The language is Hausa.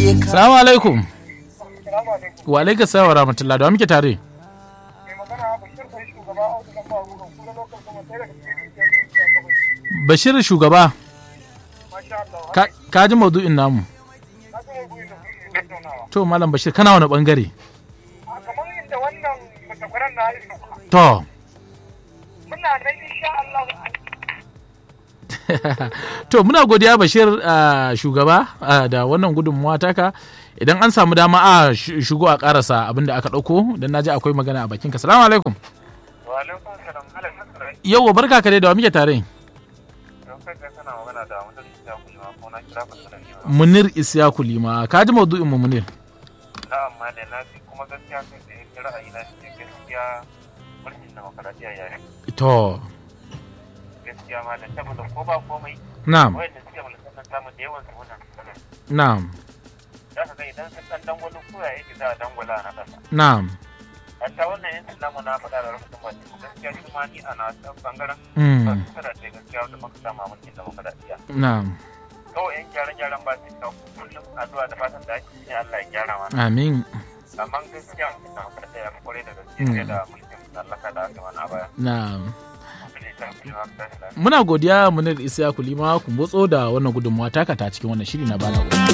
ka Salamu alaikum. Wa alaikum salam wa rahmatullah da wa muke tare. Bashir shugaba. Ka, ka ji maudu'in namu. To Malam Bashir kana wani bangare? kamar yadda wannan mutakwaran na yi To. muna nan insha Allah to muna godiya Bashir ah, shugaba ah, da wannan gudunmuwa taka. Idan an samu dama a sh- shigo a karasa abin da aka ɗauko don naji akwai magana a bakinka. Salamu alaikum. wa alaikum salam ala nasara Yau barka ka dai da wa muke tare. don kai kai kana magana da mutum da ku ma ko na kira ku sanan ne Munir Isyaku Lima. Ka ji maudu'in mu Munir. na amma da na ji kuma gaskiya kai da yake ra'ayi na shi gaskiya mulkin demokaradiyya ya yi To. gaskiya ma da saboda ko ba komai Na'am. wayanda suke mulkin nan samu da yawan su wannan Na'am. za ka ga idan sun dan dangwalo ko ya yake za a dangwala na kasa Na'am. hatta wannan yankin namu na faɗa da rubutun ba gaskiya shi ma ni a na bangaren ba Mm. su kada ce gaskiya wanda muka samu a mulkin demokaradiyya Na'am. kawai yan gyaran gyaran ba su kawo kullum addu'a da fatan da ake yi Allah ya gyara mana Amin. amma gaskiya mutum na faɗa ya fi kwarai da gaske Mm. fiye da mulkin mallaka da aka mana a baya Na'am. mutum ne ta fi ma ta shi lafiya Muna godiya Munir Isyaku Lima ku motso da wannan gudunmuwa taka ta cikin wannan shiri na bana.